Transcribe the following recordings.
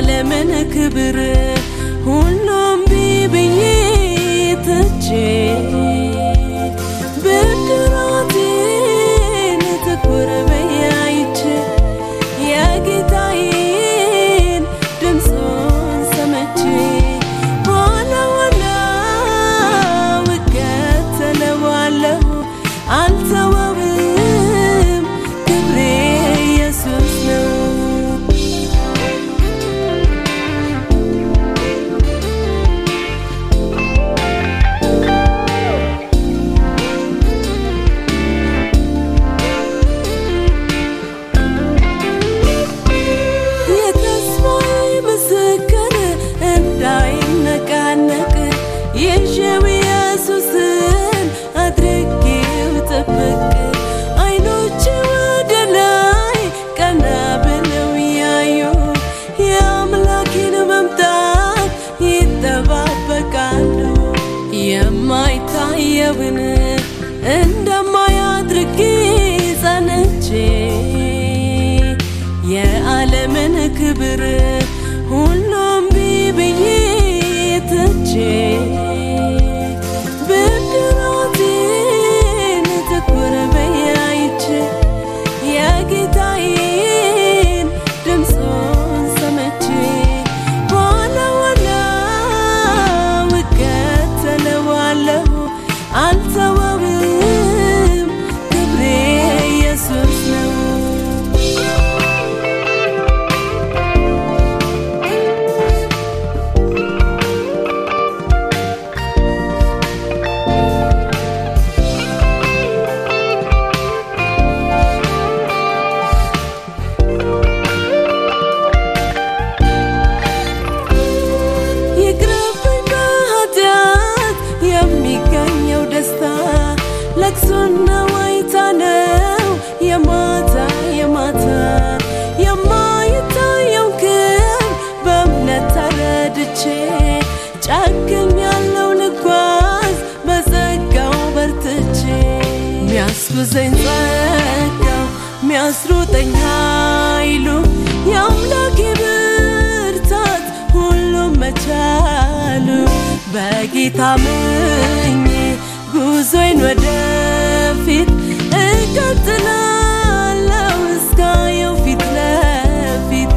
የዓለምን ክብር ሁሉም ቢብዬ ትቼ ብድራቴን ትኩር ብዬ አይቼ የጌታዬን ድምፁን ሰምቼ ኋላ ኋላ እከተለዋለሁ አልተወውም ክብሬ ኢየሱስ ነው። የተስፋዬ ምስክር እንዳይነቃነቅ ይዤው ኢየሱስን አድርጌው ጥብቅ አይኖቼ ወደ ላይ ቀና ብለው ያዩ የአምላኬን መምጣት ይጠባበቃሉ የማይታየውን እንደማይ አድርጌ ጸንቼ የዓለምን ክብር ሁሉም ቢብዬ ትቼ ብድራቴን ትኩር ብዬ አይቼ የጌታዬን ድምፁን ሰምቼ ኋላ ኋላ እከተለዋለሁ አልተወውም ክብሬ ኢየሱስ ነው። ይቅርብኝ በኃጢአት የሚገኘው ደስታ ለቅሶና ዋይታ ነው የማታ የማታ የማይታየው ክብ በእምነት ተረድቼ ጨክኛለሁ ልጓዝ በጸጋው በርትቼ ሚያስጉዘኝ ጸጋው ሚያስሩጠኝ ኃይሉ የአምላኬ ብርታት ሁሉም መቻሉ በጌታ ምኜ ጉዞዬን ወደፊት እቀጥላለሁ እስካየው ፊት ለፊት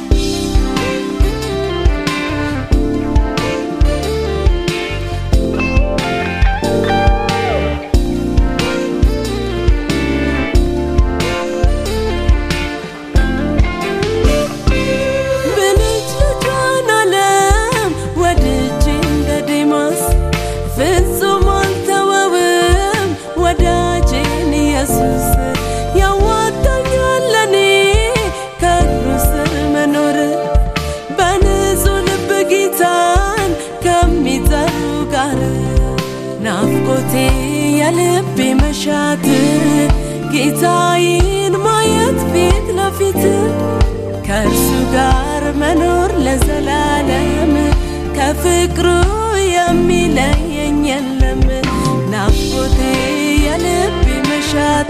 ብልጭልጯን ዓለም ወድጄ እንደ ዴማስ ፍጹም አልተወውም ወዳጄን ኢየሱስ ያዋጣኛል ለኔ ከእግሩ ስር መኖር በንጹህ ልብ ጌታን ከሚጠሩ ጋር ናፍቆቴ የልቤ መሻት ጌታዬን ማየት ፊት ለፊት ከእርሱ ጋር መኖር ለዘላለም ከፍቅሩ የሚለየኝ የለም። ናፍቆቴ የልቤ መሻት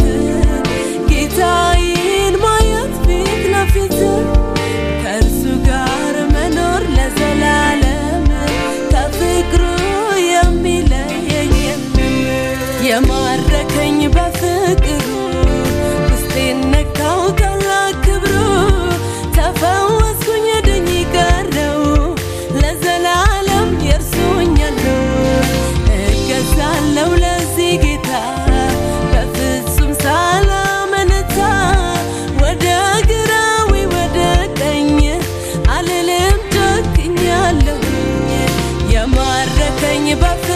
ጌታዬን ማየት ፊት ለፊት ከእርሱ ጋር መኖር ለዘላለም ከፍቅሩ የሚለየኝ የለም። የማረከኝ በፍቅሩ ውስጤን ነካው ታላቅ ክብሩ ተፈወስኩኝ ድኝ ቀረው ለዘላለም የእርሱኛለሁ እገዛለሁ ለዚህ ጌታ በፍጹም ሳላመነታ ወደ ግራ ወይ ወደ ቀኝ አልልም ጨክኛለሁኝ የማረከኝ በፍ